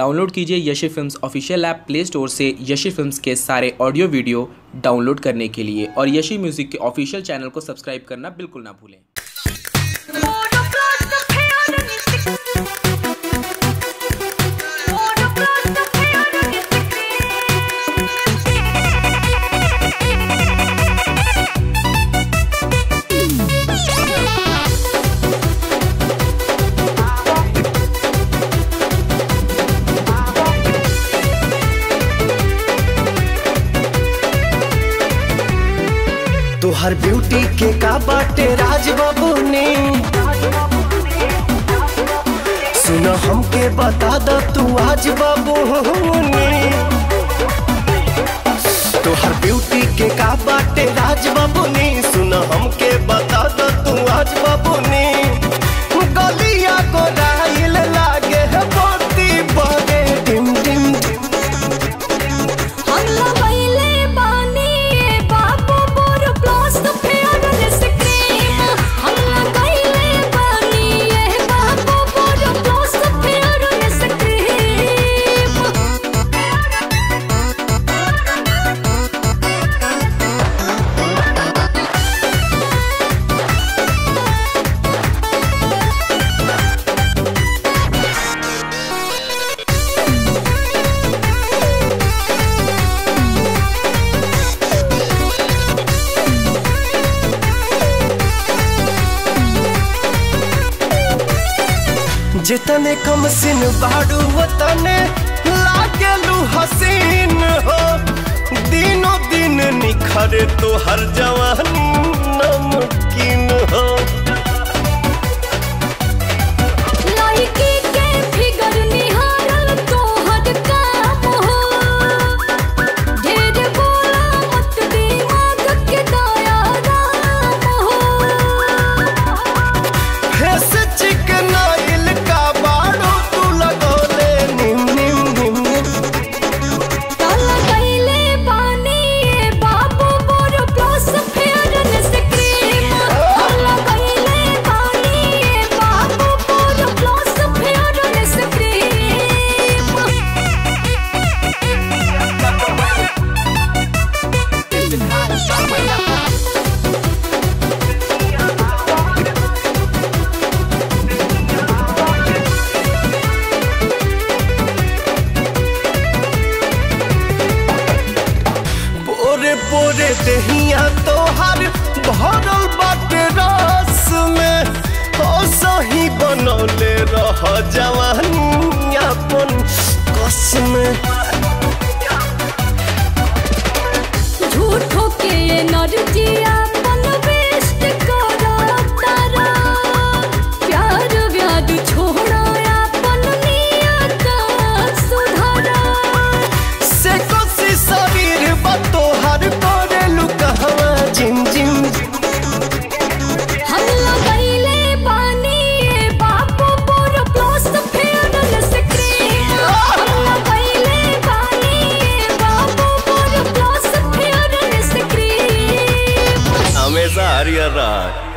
download कीजिए Yashi films official app play store से Yashi films के सारे ऑडियो वीडियो डाउनलोड करने के लिए और यशी म्यूज़िक के ऑफिशियल चैनल को सब्सक्राइब करना बिल्कुल ना भूलें तोहर ब्यूटी के का बाटे राज बाबू ने सुन हमके बता द तू आज बाबू ने तोहर ब्यूटी के का बाटे राज बाबू ने सुन हमके बता द तू आज बाबू ने गलिया को राइल लागे है मोती बगे डिम डिम डिम हल्ला बैले बानी ए बाबू बोर ब्लास्ट फेयर स्क्रीम हल्ला बैले बानी ए बाबू बोर ब्लास्ट फेयर स्क्रीम जितने कम सिन बाड़ू वतने लागेलू हसीन हो दिनों दिन निखरे तो हर जवानी नमकीन हो लड़की के फिगर निहारल तोहर काम हो ढेर बोला मत दिमाग के दया राम हो फेस चिकनाइल का बाड़ू तू लगोले निम निम निम निम ताला कैले बानी ए बाबू बोर प्लस फेयर स्क्रीम ताला कैले बानी ए बाबू बोर प्लस फेयर स्क्रीम पोरे पोरे दहिया तोहर भरल बाटे रस में हो सही बनौले रह जवानी अपन कस में झूठो के एनर्जिया अपन वेस्ट करा तारा प्यार व्याद छोड़ा अपन नियत सुधारा से कोसी शरीर बा तोहर करे लुकहवा जिम जिम हल्ला कैले बानी ए बाबू बोर प्लस फेयर स्क्रीम हल्ला कैले बानी ए बाबू बोर प्लस फेयर स्क्रीम हमेशा हरियर रह